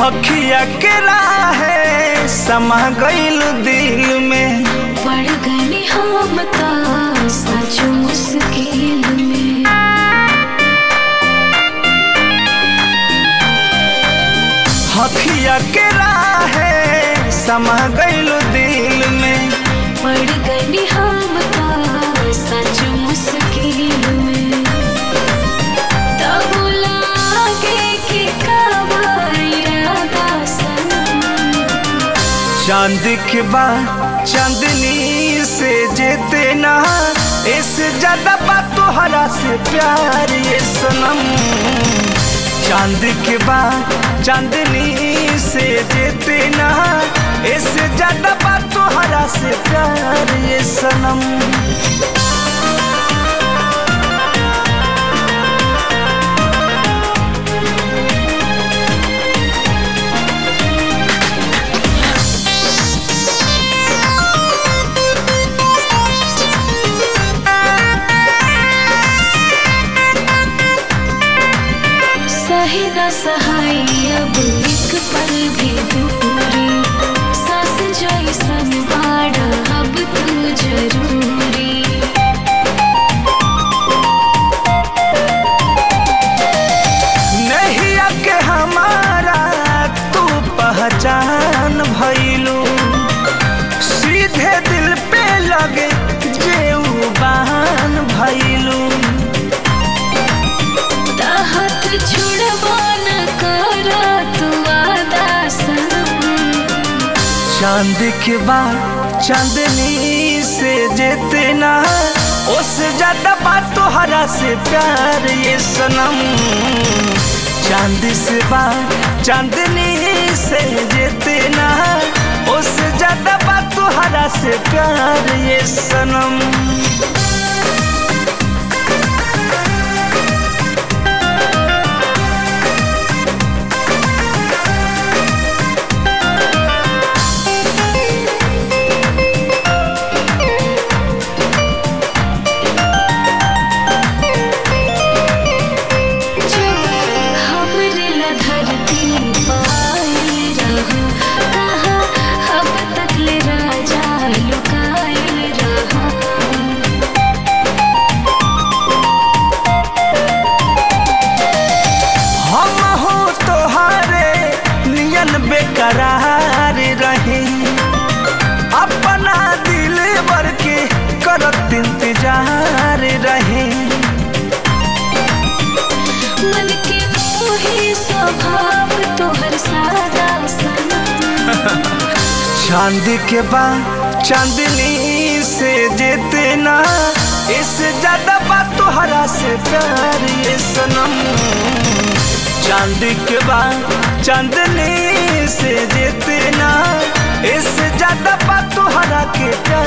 अखिया के राहे समा गईल दिल में पड़ गए हम ता सच मुश्किल में अखिया के राहे समा गईल दिल में पड़ गए हम ता सच मुश्किल में तब लागे कि कब इरादा सनम चांद के बाद चांदनी से जेते ना इससे ज्यादा बात तोहरा से प्यार ये सनम चांद के बाद चांदनी से जेते ना इससे ज्यादा बात तोहरा से प्यार ये सनम सही न सहाय अब एक पल भी दूरी सास जैसन बाड़ा अब तू जरूरी नहीं के हमारा तू पहचान भइलू सीधे दिल पे लगे जेऊ बहान भइलू ताहत छुड़वा न कर तू आदा सनम चांद के बाद चांदनी से जेते ना उससे ज्यादा बात तोहरा से प्यार ये सनम चांद से बात चांदनी से जेते ना उससे ज्यादा बात तोहरा से प्यार ये सनम जब हमरे ला धरती पाई रहो कहाँ अब तक ले राजा लुकाइल रहो हम हो तोहारे नियन बेकरार रहे अपना दिल भर के करत इंतजार रहे मन के मोही स्वभाव तोहर सादा सनम चांद के बाद चांदनी से जेते ना इससे ज्यादा बात तोहरा से प्यार ये सनम चांद के बाद चांदनी से जेते ना इससे ज्यादा बात तोहरा के प्यार